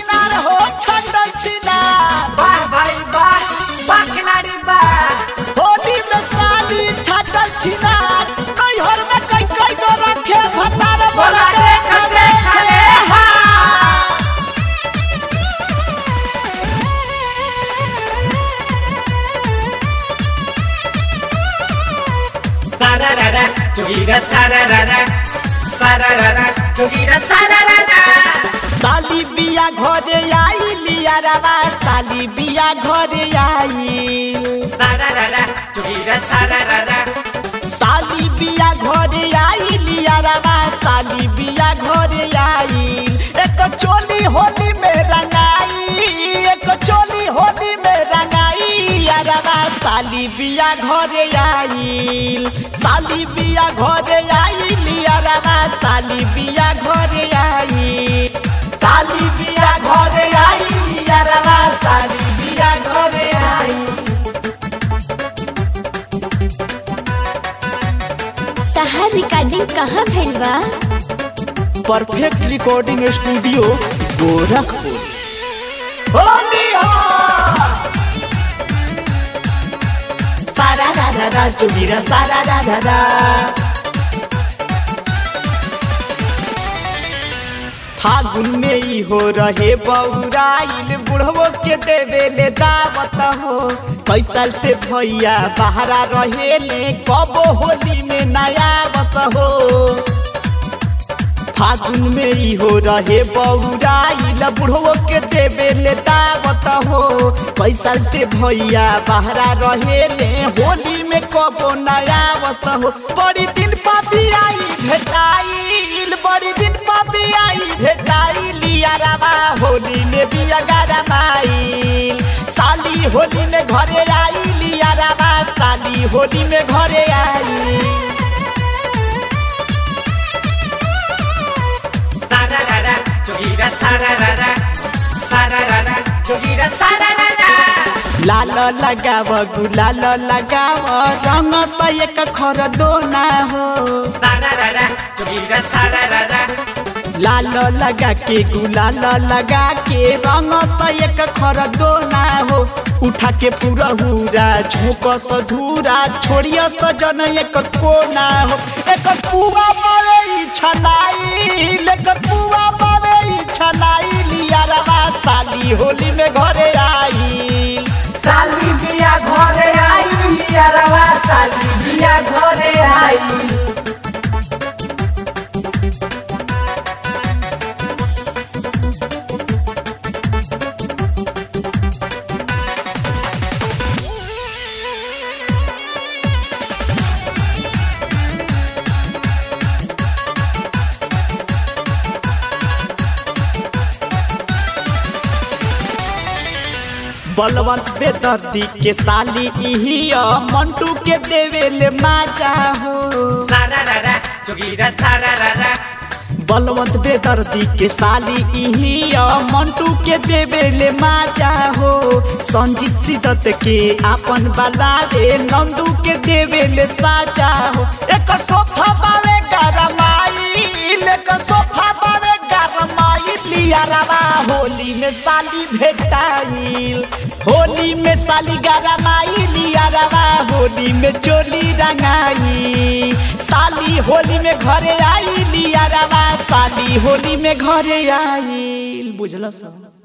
छिनार हो छटल छिनार वाह भाई वाह वाह खिलाड़ी वाह होली में साली छटल छिनार नैहर में कई कई गो रखे भतार बोला देख देख रे सारा रारा जोगीरा सारा रारा सारा रारा जोगीरा सारा रारा साली बिया घरे आई लिया रवा साली बिया घरे आई सारा रारा जोगीरा सारा रारा साली बिया घरे आई लिया रवा साली बिया घरे आई एक चोली होली में रंगाई एक चोली होली में रंगाई यारवा साली बिया घरे आई साली बिया घरे आई लिया रवा साली बिया घरे आई साली बिया घरे आई लिया रवा साली बिया घरे आई तहार रिकॉर्डिंग कहाँ भइल बा perfect recording studio Gorakhpur Holi हो सारा रा रा रा चुबीरा सारा रा रा रा फागुन में ही हो रहे बउराइल बुढ़वो के देवे ले दावत हो कैसल से भैया बहरा रहे ले कबो होली में नया बस हो फागुन में ही हो रहे बउराइल बुढ़वो के देवे ले दावत हो कैसल से भैया बहरा रहे ले होली में कबो नया बस हो बड़ी दिन पापी आई भेटाइल बड़ी दिन पापी आई भेटाई लिया रवा होली में बिया गरमाइल साली होली में घरे आई लिया रवा साली होली में घरे आई सारा रारा जोगीरा सारा रारा सारा रारा जोगीरा सारा रारा लाल लगाव गुलाल लगाव रंग से एक खर दो ना हो सारा रारा जोगीरा सारा रारा लाल लगा के गुलाल लगा के रंग से एक खर दो ना हो उठा के पूरा हुरा झोंक स धूरा छोड़िया सजन एक कोना हो एक पुआ मारे छनाई लेकर पुआ मारे छनाई लिया रवा साली होली में घरे आई साली बिया घरे आई लिया रवा साली बिया घरे आई बलवंत बेदर्दी के साली इहिया मंटू के देवेले माजा हो सारा रारा जोगीरा सारा रारा बलवंत बेदर्दी के साली इहिया मंटू के देवेले माजा हो संजीत सिदत के आपन बलावे नंदू के देवेले साजा हो एक सोफा बावे गरमाई एक सोफा बावे गरमाई लिया रवा होली में साली भेटाइल होली में साली गरमाई लिया रवा होली में चोली रंगाई साली होली में घरे आई लिया रवा साली होली में घरे आई बुझल सब